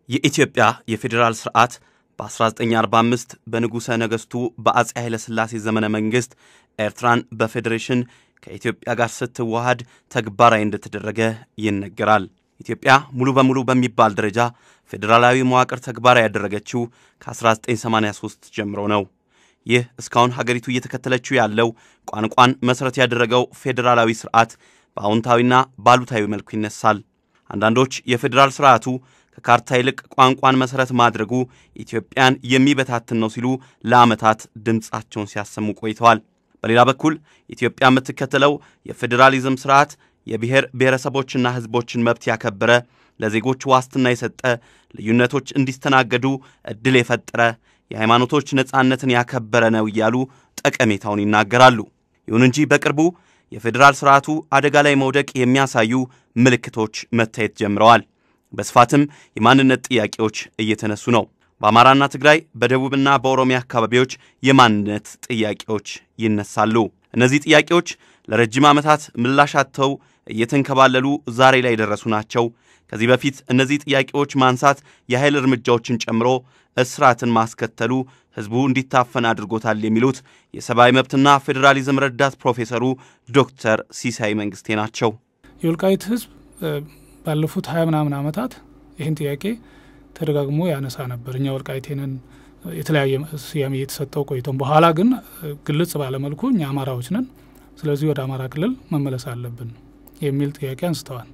የኢትዮጵያ የፌዴራል ስርዓት በ1945 በንጉሠ ነገሥቱ በአጼ ኃይለሥላሴ ዘመነ መንግሥት ኤርትራን በፌዴሬሽን ከኢትዮጵያ ጋር ስትዋሃድ ተግባራዊ እንደተደረገ ይነገራል። ኢትዮጵያ ሙሉ በሙሉ በሚባል ደረጃ ፌዴራላዊ መዋቅር ተግባራዊ ያደረገችው ከ1983 ጀምሮ ነው። ይህ እስካሁን ሀገሪቱ እየተከተለችው ያለው ቋንቋን መሠረት ያደረገው ፌዴራላዊ ስርዓት በአዎንታዊና ባሉታዊ መልኩ ይነሳል። አንዳንዶች የፌዴራል ስርዓቱ ከካርታ ይልቅ ቋንቋን መሠረት ማድረጉ ኢትዮጵያን የሚበታትን ነው ሲሉ ለዓመታት ድምፃቸውን ሲያሰሙ ቆይተዋል። በሌላ በኩል ኢትዮጵያ የምትከተለው የፌዴራሊዝም ስርዓት የብሔር ብሔረሰቦችና ሕዝቦችን መብት ያከበረ፣ ለዜጎች ዋስትና የሰጠ፣ ልዩነቶች እንዲስተናገዱ ዕድል የፈጠረ፣ የሃይማኖቶች ነጻነትን ያከበረ ነው እያሉ ጠቀሜታውን ይናገራሉ። ይሁን እንጂ በቅርቡ የፌዴራል ስርዓቱ አደጋ ላይ መውደቅ የሚያሳዩ ምልክቶች መታየት ጀምረዋል። በስፋትም የማንነት ጥያቄዎች እየተነሱ ነው። በአማራና ትግራይ፣ በደቡብና በኦሮሚያ አካባቢዎች የማንነት ጥያቄዎች ይነሳሉ። እነዚህ ጥያቄዎች ለረጅም ዓመታት ምላሽ አጥተው እየተንከባለሉ ዛሬ ላይ የደረሱ ናቸው። ከዚህ በፊት እነዚህ ጥያቄዎች ማንሳት የኃይል እርምጃዎችን ጨምሮ እስራትን ማስከተሉ ሕዝቡ እንዲታፈን አድርጎታል የሚሉት የሰብአዊ መብትና ፌዴራሊዝም ረዳት ፕሮፌሰሩ ዶክተር ሲሳይ መንግስቴ ናቸው። የወልቃይት ሕዝብ ባለፉት ሀያ ምናምን ዓመታት ይህን ጥያቄ ተደጋግሞ ያነሳ ነበር። እኛ ወልቃይቴንን የተለያየ ስያሜ እየተሰጠው ቆይቶም በኋላ ግን ግልጽ ባለመልኩ እኛ አማራዎች ነን፣ ስለዚህ ወደ አማራ ክልል መመለስ አለብን የሚል ጥያቄ አንስተዋል።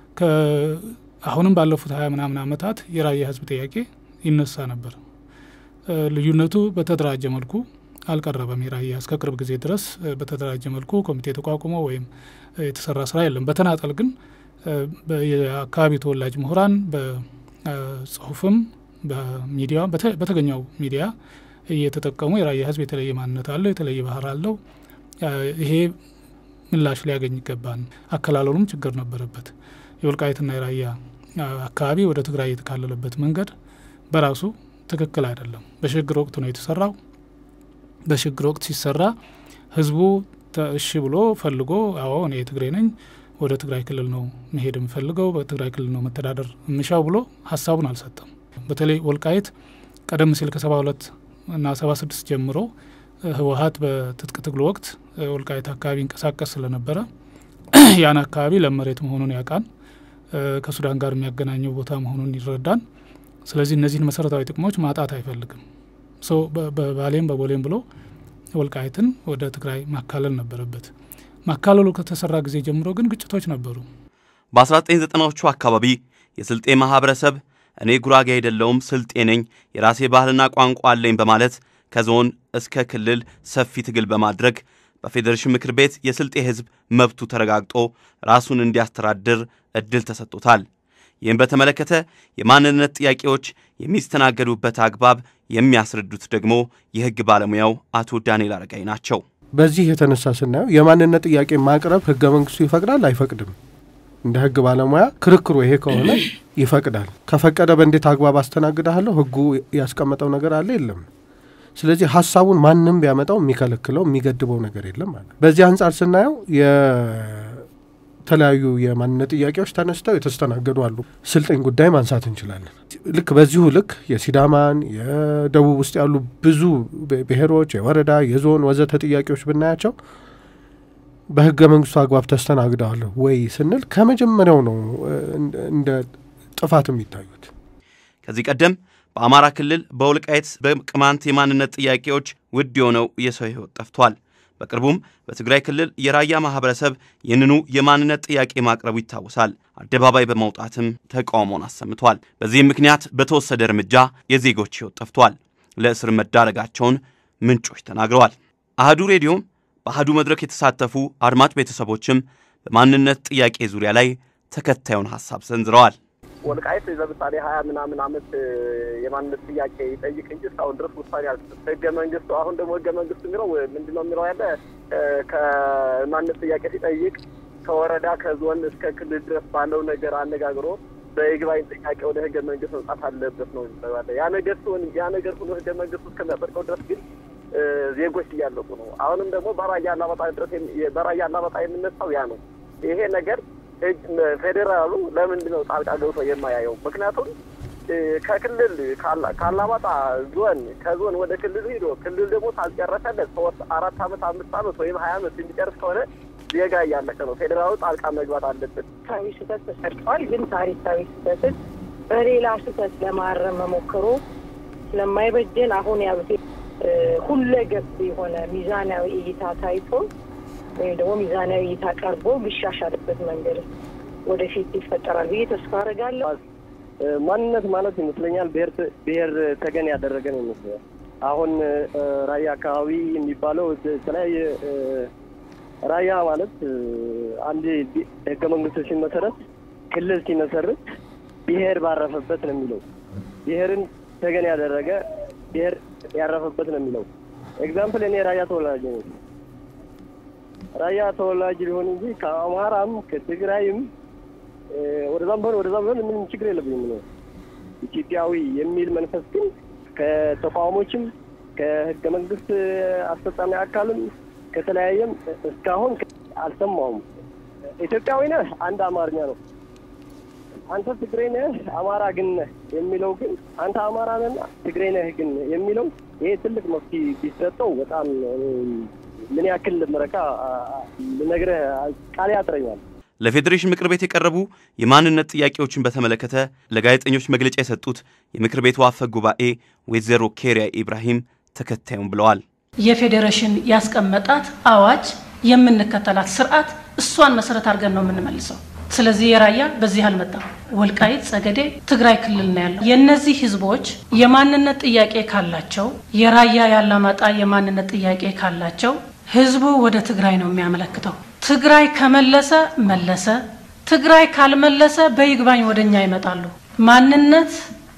አሁንም ባለፉት ሀያ ምናምን ዓመታት የራያ ህዝብ ጥያቄ ይነሳ ነበር። ልዩነቱ በተደራጀ መልኩ አልቀረበም። የራያ እስከ ቅርብ ጊዜ ድረስ በተደራጀ መልኩ ኮሚቴ ተቋቁሞ ወይም የተሰራ ስራ የለም። በተናጠል ግን የአካባቢው ተወላጅ ምሁራን በጽሁፍም በሚዲያ በተገኘው ሚዲያ እየተጠቀሙ የራያ ህዝብ የተለየ ማንነት አለው፣ የተለየ ባህር አለው፣ ይሄ ምላሽ ሊያገኝ ይገባል። አከላለሉም ችግር ነበረበት። የወልቃይትና የራያ አካባቢ ወደ ትግራይ የተካለለበት መንገድ በራሱ ትክክል አይደለም። በሽግግር ወቅት ነው የተሰራው። በሽግግር ወቅት ሲሰራ ህዝቡ እሺ ብሎ ፈልጎ አዎ እኔ የትግሬ ነኝ ወደ ትግራይ ክልል ነው መሄድ የምፈልገው በትግራይ ክልል ነው መተዳደር የምሻው ብሎ ሀሳቡን አልሰጠም። በተለይ ወልቃይት ቀደም ሲል ከሰባ ሁለት እና ሰባ ስድስት ጀምሮ ህወሀት በትጥቅ ትግሉ ወቅት ወልቃይት አካባቢ ይንቀሳቀስ ስለነበረ ያን አካባቢ ለም መሬት መሆኑን ያውቃል። ከሱዳን ጋር የሚያገናኘው ቦታ መሆኑን ይረዳል። ስለዚህ እነዚህን መሰረታዊ ጥቅሞች ማጣት አይፈልግም። በባሌም በቦሌም ብሎ ወልቃይትን ወደ ትግራይ ማካለል ነበረበት። ማካለሉ ከተሰራ ጊዜ ጀምሮ ግን ግጭቶች ነበሩ። በ1990ዎቹ አካባቢ የስልጤ ማህበረሰብ እኔ ጉራጌ አይደለውም ስልጤ ነኝ፣ የራሴ ባህልና ቋንቋ አለኝ በማለት ከዞን እስከ ክልል ሰፊ ትግል በማድረግ በፌዴሬሽን ምክር ቤት የስልጤ ህዝብ መብቱ ተረጋግጦ ራሱን እንዲያስተዳድር እድል ተሰጥቶታል። ይህም በተመለከተ የማንነት ጥያቄዎች የሚስተናገዱበት አግባብ የሚያስረዱት ደግሞ የህግ ባለሙያው አቶ ዳንኤል አረጋይ ናቸው። በዚህ የተነሳ ስናየው የማንነት ጥያቄ ማቅረብ ህገ መንግስቱ ይፈቅዳል አይፈቅድም? እንደ ህግ ባለሙያ ክርክሩ ይሄ ከሆነ ይፈቅዳል። ከፈቀደ በእንዴት አግባብ አስተናግዳለሁ? ህጉ ያስቀመጠው ነገር አለ የለም? ስለዚህ ሀሳቡን ማንም ቢያመጣው የሚከለክለው የሚገድበው ነገር የለም ማለት። በዚህ አንጻር ስናየው የተለያዩ የማንነት ጥያቄዎች ተነስተው የተስተናገዱ አሉ። ስልጤን ጉዳይ ማንሳት እንችላለን። ልክ በዚሁ ልክ የሲዳማን የደቡብ ውስጥ ያሉ ብዙ ብሔሮች፣ የወረዳ የዞን ወዘተ ጥያቄዎች ብናያቸው በህገ መንግስቱ አግባብ ተስተናግደዋል ወይ ስንል ከመጀመሪያው ነው እንደ ጥፋት የሚታዩት። ከዚህ ቀደም በአማራ ክልል በወልቃይት በቅማንት የማንነት ጥያቄዎች ውድ የሆነው የሰው ህይወት ጠፍቷል። በቅርቡም በትግራይ ክልል የራያ ማህበረሰብ ይህንኑ የማንነት ጥያቄ ማቅረቡ ይታወሳል። አደባባይ በመውጣትም ተቃውሞውን አሰምቷል። በዚህም ምክንያት በተወሰደ እርምጃ የዜጎች ህይወት ጠፍቷል። ለእስር መዳረጋቸውን ምንጮች ተናግረዋል። አህዱ ሬዲዮም በአህዱ መድረክ የተሳተፉ አድማጭ ቤተሰቦችም በማንነት ጥያቄ ዙሪያ ላይ ተከታዩን ሀሳብ ሰንዝረዋል። ወልቃይት ለምሳሌ ሀያ ምናምን አመት የማንነት ጥያቄ ይጠይቅ እንጂ እስካሁን ድረስ ውሳኔ አልሰጠም። ህገ መንግስቱ አሁን ደግሞ ህገ መንግስቱ የሚለው ምንድን ነው የሚለው ያለ ከማንነት ጥያቄ ሲጠይቅ ከወረዳ ከዞን እስከ ክልል ድረስ ባለው ነገር አነጋግሮ በይግባኝ ጥያቄ ወደ ህገ መንግስት መምጣት አለበት ነው ይባላል። ያ ነገር ሲሆን ያ ነገር ሆኖ ህገ መንግስቱ እስከሚያጸድቀው ድረስ ግን ዜጎች እያለቁ ነው። አሁንም ደግሞ በራያ አላማጣ ድረስ በራያ አላማጣ የምነሳው ያ ነው። ይሄ ነገር ፌዴራሉ ለምንድን ነው ጣልቃ ገብቶ የማያየው? ምክንያቱም ከክልል ካላማጣ ዞን ከዞን ወደ ክልል ሂዶ ክልል ደግሞ ታልጨረሰለት ሶስት አራት አመት አምስት አመት ወይም ሀያ አመት የሚጨርስ ከሆነ ዜጋ እያለቀ ነው። ፌዴራሉ ጣልቃ መግባት አለበት። ታሪካዊ ስህተት ተሰርተዋል። ግን ታሪካዊ ስህተትን በሌላ ስህተት ለማረም መሞከሩ ስለማይበጀን አሁን ያሉት ሁለገብ የሆነ ሚዛናዊ እይታ ታይቶ ወይም ደግሞ ሚዛናዊ እይታ ቀርቦ ሊሻሻልበት መንገድ ወደፊት ይፈጠራል ብዬ ተስፋ አደርጋለሁ። ማንነት ማለት ይመስለኛል ብሔር ብሔር ተገን ያደረገ ነው ይመስለኛል። አሁን ራያ አካባቢ የሚባለው የተለያየ ራያ ማለት አንድ ህገ መንግስቱ ሲመሰረት ክልል ሲመሰርት ብሔር ባረፈበት ነው የሚለው። ብሔርን ተገን ያደረገ ብሔር ያረፈበት ነው የሚለው። ኤግዛምፕል እኔ ራያ ተወላጅ ነኝ። ራያ ተወላጅ ሊሆን እንጂ ከአማራም ከትግራይም ወደዛም ቢሆን ወደዛም ቢሆን ምንም ችግር የለብኝም ነው። ኢትዮጵያዊ የሚል መንፈስ ግን ከተቋሞችም ከህገ መንግስት አስፈጻሚ አካልም ከተለያየም እስካሁን አልሰማውም። ኢትዮጵያዊ ነህ አንድ አማርኛ ነው። አንተ ትግሬ ነህ አማራ ግን ነህ የሚለው ግን አንተ አማራ ነህና ትግሬ ነህ ግን የሚለው ይሄ ትልቅ መፍትሄ ቢሰጠው በጣም ምን ያክል ምረካ ልነግርህ ቃል ያጥረኛል። ለፌዴሬሽን ምክር ቤት የቀረቡ የማንነት ጥያቄዎችን በተመለከተ ለጋዜጠኞች መግለጫ የሰጡት የምክር ቤቱ አፈ ጉባኤ ወይዘሮ ኬሪያ ኢብራሂም ተከታዩም ብለዋል። የፌዴሬሽን ያስቀመጣት አዋጅ የምንከተላት ስርዓት እሷን መሰረት አድርገን ነው የምንመልሰው። ስለዚህ የራያ በዚህ አልመጣም። ወልቃይት፣ ጸገዴ ትግራይ ክልል ነው ያለው። የእነዚህ ህዝቦች የማንነት ጥያቄ ካላቸው የራያ ያላማጣ የማንነት ጥያቄ ካላቸው ህዝቡ ወደ ትግራይ ነው የሚያመለክተው። ትግራይ ከመለሰ መለሰ፣ ትግራይ ካልመለሰ በይግባኝ ወደኛ ይመጣሉ። ማንነት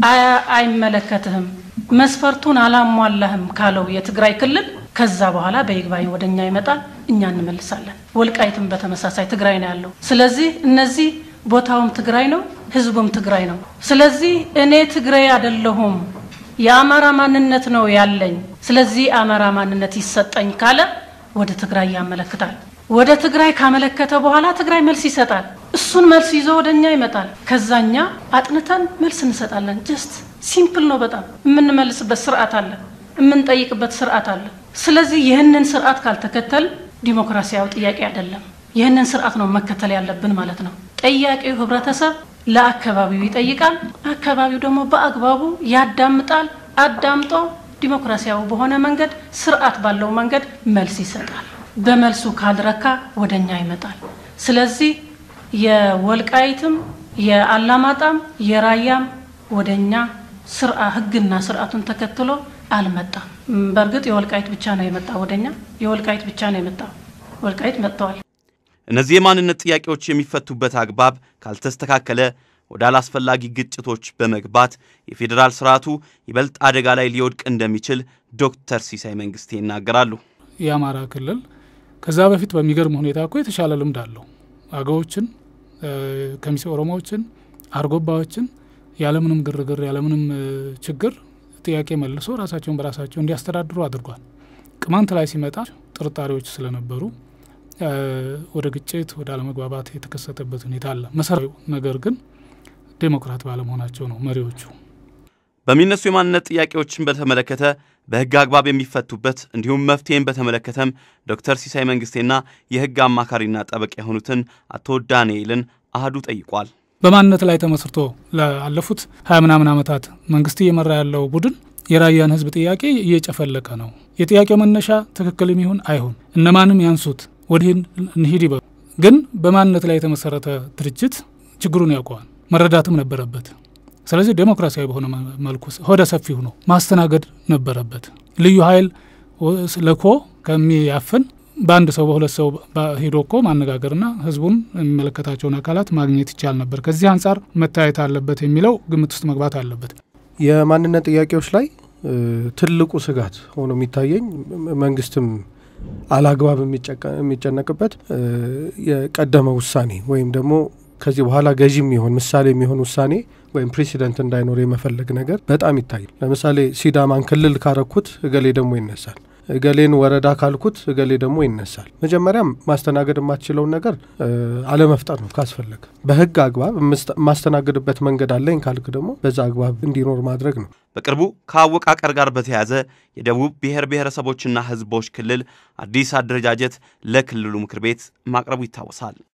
አይመለከትህም መስፈርቱን አላሟላህም ካለው የትግራይ ክልል ከዛ በኋላ በይግባኝ ወደኛ ይመጣል፣ እኛ እንመልሳለን። ወልቃይትም በተመሳሳይ ትግራይ ነው ያለው። ስለዚህ እነዚህ ቦታውም ትግራይ ነው፣ ህዝቡም ትግራይ ነው። ስለዚህ እኔ ትግራይ አይደለሁም የአማራ ማንነት ነው ያለኝ፣ ስለዚህ አማራ ማንነት ይሰጠኝ ካለ ወደ ትግራይ ያመለክታል። ወደ ትግራይ ካመለከተ በኋላ ትግራይ መልስ ይሰጣል። እሱን መልስ ይዞ ወደ እኛ ይመጣል። ከዛኛ አጥንተን መልስ እንሰጣለን። ጀስት ሲምፕል ነው በጣም የምንመልስበት ስርዓት አለ፣ የምንጠይቅበት ስርዓት አለ። ስለዚህ ይህንን ስርዓት ካልተከተል ዲሞክራሲያዊ ጥያቄ አይደለም። ይህንን ስርዓት ነው መከተል ያለብን ማለት ነው። ጠያቂው ህብረተሰብ ለአካባቢው ይጠይቃል፣ አካባቢው ደግሞ በአግባቡ ያዳምጣል። አዳምጦ ዲሞክራሲያዊ በሆነ መንገድ ስርዓት ባለው መንገድ መልስ ይሰጣል። በመልሱ ካልረካ ወደኛ ይመጣል። ስለዚህ የወልቃይትም የአላማጣም የራያም ወደኛ ስርዓ ህግና ስርዓቱን ተከትሎ አልመጣም። በእርግጥ የወልቃይት ብቻ ነው የመጣ ወደኛ የወልቃይት ብቻ ነው የመጣው። ወልቃይት መጥተዋል። እነዚህ የማንነት ጥያቄዎች የሚፈቱበት አግባብ ካልተስተካከለ ወደ አላስፈላጊ ግጭቶች በመግባት የፌዴራል ስርዓቱ ይበልጥ አደጋ ላይ ሊወድቅ እንደሚችል ዶክተር ሲሳይ መንግስቴ ይናገራሉ። የአማራ ክልል ከዛ በፊት በሚገርም ሁኔታ እኮ የተሻለ ልምድ አለው። አገዎችን፣ ከሚሴ ኦሮሞዎችን፣ አርጎባዎችን ያለምንም ግርግር ያለምንም ችግር ጥያቄ መልሶ ራሳቸውን በራሳቸው እንዲያስተዳድሩ አድርጓል። ቅማንት ላይ ሲመጣ ጥርጣሬዎች ስለነበሩ ወደ ግጭት ወደ አለመግባባት የተከሰተበት ሁኔታ አለ። መሰረታዊ ነገር ግን ዴሞክራት ባለመሆናቸው ነው መሪዎቹ። በሚነሱ የማንነት ጥያቄዎችን በተመለከተ በህግ አግባብ የሚፈቱበት እንዲሁም መፍትሄን በተመለከተም ዶክተር ሲሳይ መንግስቴና የህግ አማካሪና ጠበቃ የሆኑትን አቶ ዳንኤልን አህዱ ጠይቋል። በማንነት ላይ ተመስርቶ ላለፉት ሀያ ምናምን ዓመታት መንግስት እየመራ ያለው ቡድን የራያን ህዝብ ጥያቄ እየጨፈለቀ ነው። የጥያቄው መነሻ ትክክልም ይሁን አይሁን እነማንም ያንሱት ወዲህ እንሂድ ይበሉ፣ ግን በማንነት ላይ የተመሰረተ ድርጅት ችግሩን ያውቀዋል፣ መረዳትም ነበረበት። ስለዚህ ዴሞክራሲያዊ በሆነ መልኩ ሆደ ሰፊ ሆኖ ማስተናገድ ነበረበት። ልዩ ኃይል ልኮ ከሚያፍን በአንድ ሰው በሁለት ሰው ሄዶ እኮ ማነጋገርና ህዝቡን የሚመለከታቸውን አካላት ማግኘት ይቻል ነበር። ከዚህ አንጻር መታየት አለበት የሚለው ግምት ውስጥ መግባት አለበት። የማንነት ጥያቄዎች ላይ ትልቁ ስጋት ሆኖ የሚታየኝ መንግስትም አላግባብ የሚጨነቅበት የቀደመ ውሳኔ ወይም ደግሞ ከዚህ በኋላ ገዢ የሚሆን ምሳሌ የሚሆን ውሳኔ ወይም ፕሬሲደንት እንዳይኖር የመፈለግ ነገር በጣም ይታያል። ለምሳሌ ሲዳማን ክልል ካረኩት እገሌ ደግሞ ይነሳል። እገሌን ወረዳ ካልኩት እገሌ ደግሞ ይነሳል። መጀመሪያም ማስተናገድ የማትችለውን ነገር አለመፍጠር ነው። ካስፈለገ በህግ አግባብ የማስተናገድበት መንገድ አለኝ ካልክ ደግሞ በዛ አግባብ እንዲኖር ማድረግ ነው። በቅርቡ ከአወቃቀር ጋር በተያያዘ የደቡብ ብሔር ብሔረሰቦችና ህዝቦች ክልል አዲስ አደረጃጀት ለክልሉ ምክር ቤት ማቅረቡ ይታወሳል።